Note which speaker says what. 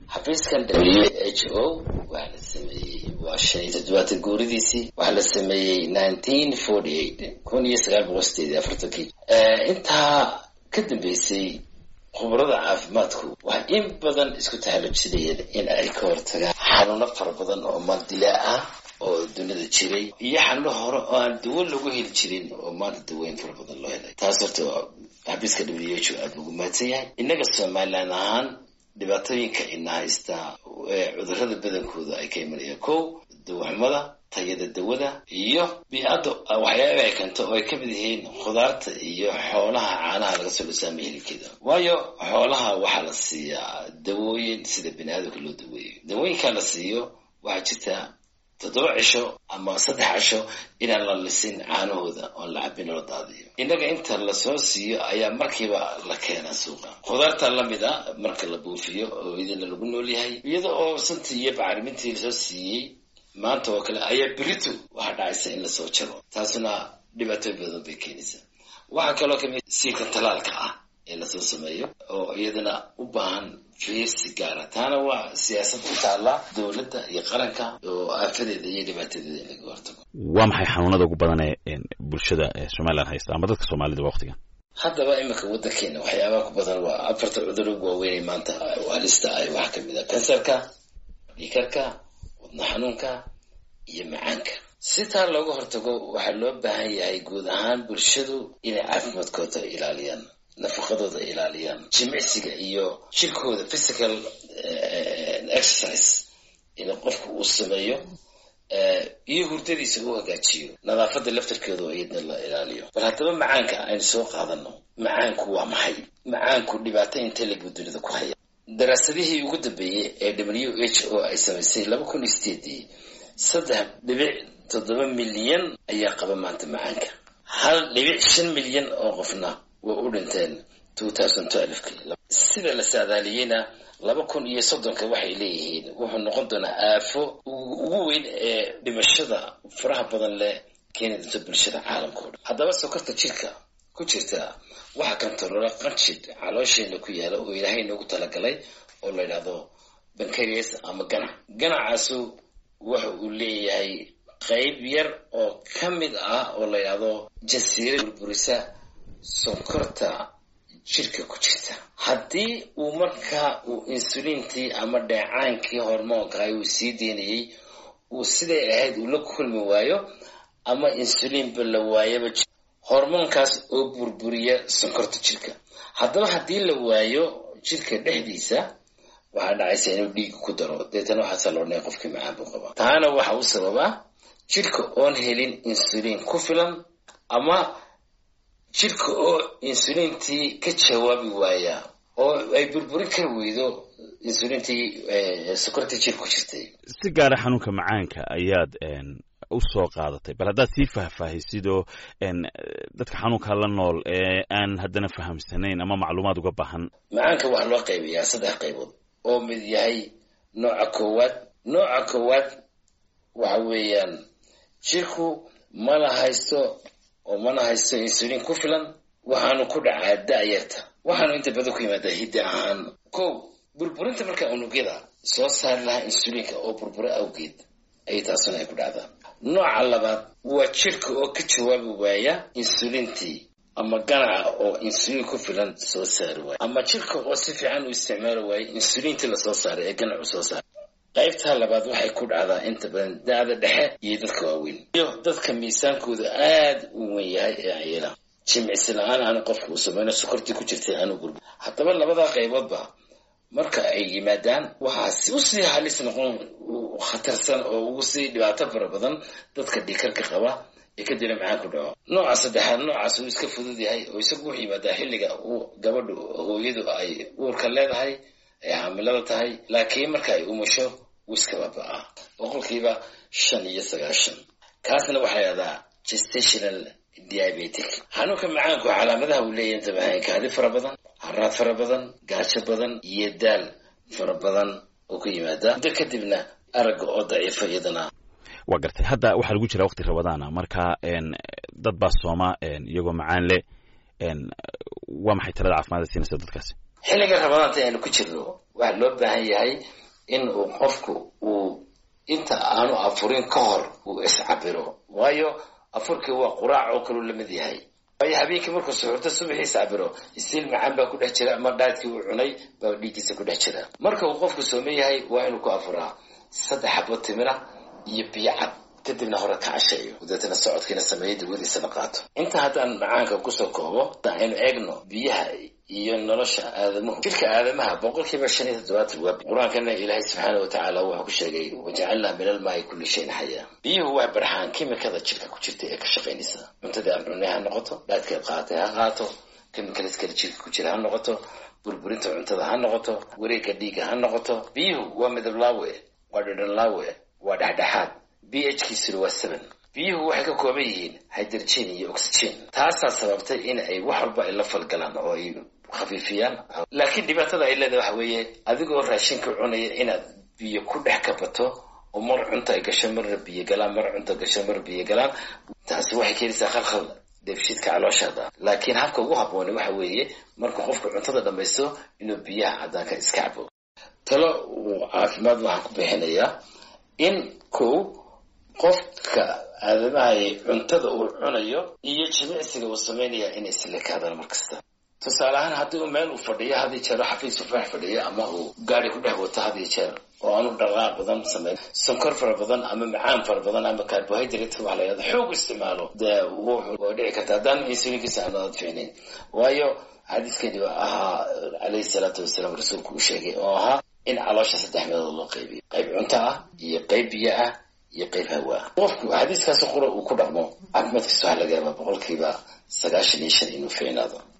Speaker 1: xafiiskan w h o waxaa la sameeyey waa shan iyo toddobaatan guuridiisii waxaa la sameeyey nineteen forty eight kun iyo sagaal boqol sideed iyo afartankii intaa ka dambeysay khubarada caafimaadku waxay in badan isku tahalujinayeen in ay ka hortagaan xanuuno fara badan oo maldilaa ah oo dunida jiray iyo xanuuno hore oo aan dawo lagu heli jirin oo maanta daweyn fara badan loo helay taas horta xabiiska w h o aada ugu mahadsan yahay innaga somalilan ahaan dhibaatooyinka ina haystaa cudurrada badankooda ay ka imanayaan kow dawaxumada tayada dawada iyo bii-adda waxyaaba ay keento oo ay ka mid yihiin khudaarta iyo xoolaha caanaha laga soo dhusaama hilibkeeda waayo xoolaha waxaa la siiyaa dawooyin sida bini aadamka loo daweeyo dawooyinkaa la siiyo waxaa jirta toddoba cisho ama saddex cisho inaan la lisin caanahooda oon la cabin loo daadiyo innaga inta lasoo siiyo ayaa markiiba la keenaa suuqa khudaarta lamid a marka la buufiyo oo idina lagu nool yahay iyada oo santii iyo bacrimintii lasoo siiyey maanta oo kale ayaa beritu waxaa dhacaysa in lasoo jaro taasuna dhibaatooyin badan bay keenaysaa waxaa kaloo kamid siirka talaalka ah ee lasoo sameeyo oo iyadana u baahan fiirsi gaara taana waa siyaasad ku taalla dowladda iyo qaranka oo aafadeeda iyo dhibaatadeeda in laga hortago
Speaker 2: waa maxay xanuunada ugu badan ee bulshada somalilan haysta ama dadka soomaalida waqtigan
Speaker 1: haddaba iminka waddankeena waxyaabaha ku badan waa afarta cudur ugu waaweynay maanta halista ay waxaa kamid ah kansarka dhiikarka wadna xanuunka iyo macaanka si taa looga hortago waxaa loo baahan yahay guud ahaan bulshadu inay caafimaadkooda ilaaliyaan nafaqadooda ilaaliyaan jimicsiga iyo jirkooda physical exercise in qofku uu sameeyo iyo hurdadiisa uu hagaajiyo nadaafadda laftarkeedu iyadna la ilaaliyo bal haddaba macaanka aynu soo qaadano macaanku waa maxay macaanku dhibaato intelebu dunida ku haya daraasadihii ugu dambeeyey ee w h o ay samaysay laba kun iyo sideedii saddex dhibic toddoba milyan ayaa qaba maanta macaanka hal dhibic shan milyan oo qofna way u dhinteen sida la saadaaliyeyna laba kun iyo soddonka waxay leeyihiin wuxuu noqon doonaa aafo ugu weyn ee dhimashada faraha badan leh keeni doonta bulshada caalamka o dhan haddaba sokorta jirka ku jirta waxaa kantaroora qanjid caloosheena ku yaala oo ilaahay noogu talagalay oo la yidhahdo bankarias ama ganac ganacaasu waxa uu leeyahay qayb yar oo ka mid ah oo la yidhahdo jasiira burburisa sonkorta jirka ku jirta haddii uu markaa uu insuliintii ama dheecaankii hormoonka uu sii deynayey uu siday ahayd uu la kulmi waayo ama insuliinba la waayaba hormoonkaas oo burburiya sonkorta jirka haddaba haddii la waayo jirka dhexdiisa waxaa dhacaysa inuu dhiiga ku daro deetana waxaasa loodhanaya qofkii macaan buu qabaa taana waxa u sababaa jirka oon helin insuliin ku filan ama jirka oo insuliintii ka jawaabi waaya oo ay burburin kari weydo insuliintii sokortii jir ku jirtay
Speaker 2: si gaara xanuunka macaanka ayaad u soo qaadatay bal haddaad sii faahfaahisid oo dadka xanuunka la nool ee aan haddana fahamsanayn ama macluumaad uga baahan
Speaker 1: macaanka waxaa loo qaybayaa saddex qaybood oo mid yahay nooca koowaad nooca koowaad waxa weeyaan jirku mala haysto oo mana haysto insuliin ku filan waxaanu ku dhacaa da-yarta waxaanu inta badan ku yimaadaa hidda ahaan kow burburinta markaa unugyada soo saari lahaa insuliinka oo burburo awgeed ayay taasuna ay ku dhacdaa nooca labaad waa jirka oo ka jawaabi waaya insuliintii ama ganaca oo insuliin ku filan soo saari waaya ama jirka oo si fiican u isticmaali waaya insuliintii lasoo saaray ee ganacu soo saaray qaybtaa labaad waxay ku dhacdaa inta badan da-da dhexe iyo dadka waaweyn iyo dadka miisaankooda aad u wen yahay ee ayela jimicsi la-aan aanu qofka uu samayno sokortii ku jirtay aanu gurbi haddaba labadaa qayboodba marka ay yimaadaan waxaa usii halis noqon khatarsan oo ugu sii dhibaato fara badan dadka dhikarka qaba ee kadibna macaan ku dhaco nooca saddexaad noocaas uu iska fudud yahay oo isagu wuxuu yimaadaa xilliga uu gabadhu hooyadu ay uurka leedahay ay xaamilada tahay laakiin marka ay umusho wuu iska baaba-aa boqolkiiba shan iyo sagaashan kaasna waxaa yahdaa gestational diabetic xanuunka macaanku calaamadaha uu leeyahy inta bahan kaadi fara badan haraad fara badan gaajo badan iyo daal fara badan oo ku yimaada muddo kadibna aragga oo daciifa iyadana
Speaker 2: waa gartay hadda waxaa lagu jira waqti rabadaana marka dad baa sooma iyagoo macaan leh waa maxay talada caafimaadda siinaysa dadkaasi
Speaker 1: xilliga rabadaanta aynu ku jirno waxaa loo baahan yahay in uu qofku uu inta aanu afurin ka hor uu iscabiro waayo afurkii waa quraac oo kaluu lamid yahay waayo habeenkii markuu suxurto subaxiisa cabiro isiil macaan baa ku dhex jira ama dhaadkii uu cunay baa dhiiggiisa ku dhex jira marka uu qofku sooman yahay waa inuu ku afuraa saddex xabo timira iyo biyo cad kadibna hore ka casheeyo dabeetana socodkiina sameeyo dawadiisana qaato inta haddaan macaanka kusoo koobo aynu eegno biyaha iyo nolosha aadamuhu jirka aadamaha boqolkiiba shan iyo toddobaatan waa qur-aankana ilaahay subxaana wa tacaala wuxuu ku sheegay wajacalnaa min almaai kulli shayin xayaa biyuhu waa barxaan kimikada jirka ku jirta ee ka shaqaynaysa cuntadii aan cunay ha noqoto dhaadkeed qaatay ha qaato kimikalis kale jirka ku jira ha noqoto burburinta cuntada ha noqoto wareegga dhiigga ha noqoto biyuhu waa midab laawe waa dhadhan laawe waa dhexdhexaad b h kiisuna waa seven biyuhu waxay ka kooban yihiin hydrogen iyo oxygen taasaa sababtay in ay wax walba ay la falgalaan oo ay khafiifiyaan laakiin dhibaatada ay leedahay waxa weeye adigoo raashinka cunaya inaad biyo ku dhex kabato oo mar cunto ay gasho marna biyo galaan mar cunto gasho mar biyo galaan taasi waxay keenaysaa khalkhal dheefshiidka calooshaada laakiin habka ugu habbooni waxa weeye markuu qofku cuntada dhammaysto inuu biyaha caddaanka iska cabo talo uu caafimaad waxaan ku bixinayaa in kow qofka aadamahay cuntada uu cunayo iyo jimicsiga uu samaynaya inay islekaadaan mar kasta tusaale ahaan haddii uu meel uu fadhiyo had iyo jeer xafiis ufaax fadhiyo ama uu gaari ku dhex wato had iyo jeer oo aanu dhaqaaq badan samayn sonkor fara badan ama macaan fara badan ama carbohydrate waxa la yidhahda xoog isticmaalo dee waa dhici karta haddaan insulinkiisa aanu aad fiicnayn waayo xadiiskani ahaa calayhi salaatu wasalaam rasuulku uu sheegay oo ahaa in caloosha saddex meelood loo qaybiyo qayb cunto ah iyo qayb biyo ah iyo qayb hawa ah qofku xadiiskaasi qura uu ku dhaqmo caafimaadkiisa waxaa laga yaabaa boqolkiiba sagaashan iyo shan inuu fiicnaado